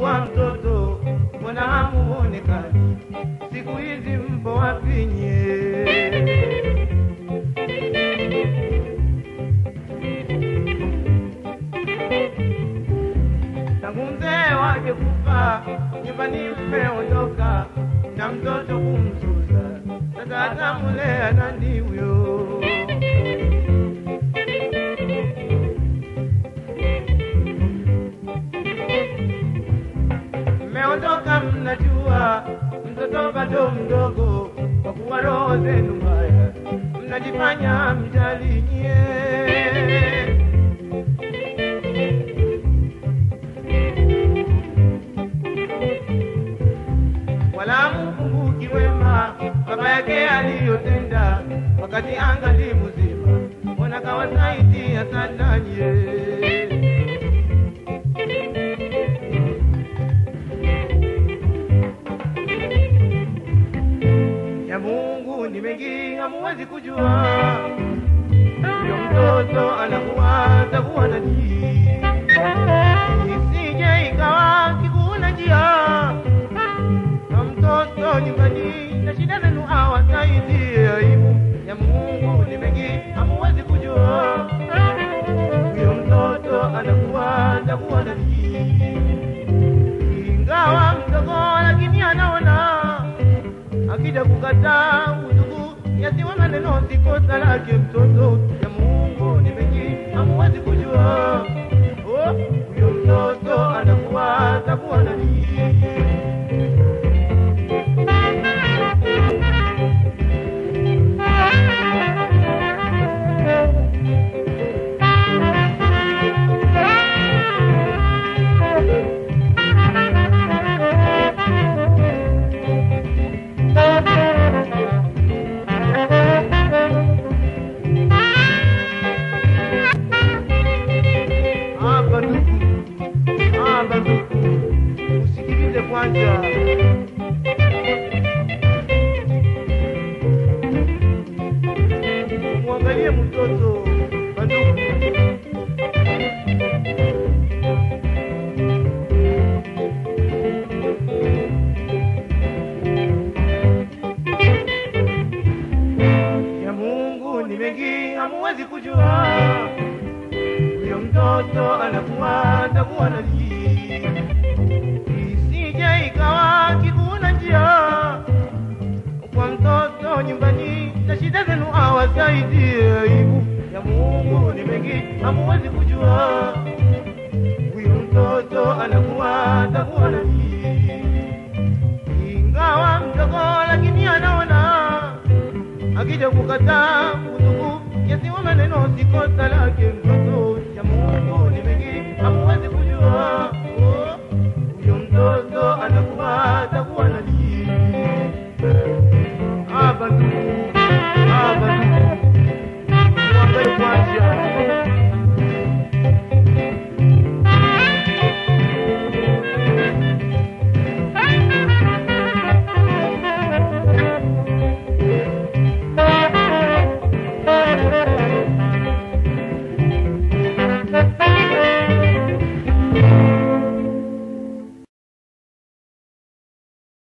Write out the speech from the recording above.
alikuwa mtoto, mbona hamuonekani? Siku hizi mpo wapi nyie? tangu mzee wake kufa, nyumbani mmeondoka na mtoto kumzuza, sasa atamulea nani huyo? Mmeondoka mnajua mtoto bado mdogo, kwa kuwa roho zenu mbaya, mnajifanya mjali nyie. wala mkumbuki wema baba yake aliyotenda wakati angali mzima, mbona kawasaidia sana nye. Ya Mungu ni mengi, hamuwezi kujua. Huyo mtoto anakuwa atakuwa nani, isije ikawa kikuna njia na mtoto nyumbani na shida zenu hawasaidie. Aibu ya Mungu ni mengi, hamuwezi kujua. Huyo mtoto anakuwa atakuwa nani, ingawa mdogo, lakini anaona akija kukataa udugu yasiwe maneno, si kosa lake mtoto. Ya Mungu ni mengi, hamuwezi kujua. Oh, huyo mtoto anakuwa atakuwa nani hapa ndugu, hapa ndugu, usikilize kwanza. Mwangalie mtoto bandugu, ya Mungu ni mengi, hamuwezi kujua huyo mtoto anakuwa atakuwa nani, isije ikawa kikuna njia kwa mtoto nyumbani na shida zenu awasaidie. Aibu ya Mungu ni mengi, hamuwezi kujua huyo mtoto anakuwa atakuwa nani, ingawa mdogo, lakini anaona akija kukataa udugu yasiwe maneno, si kosa lake mtoto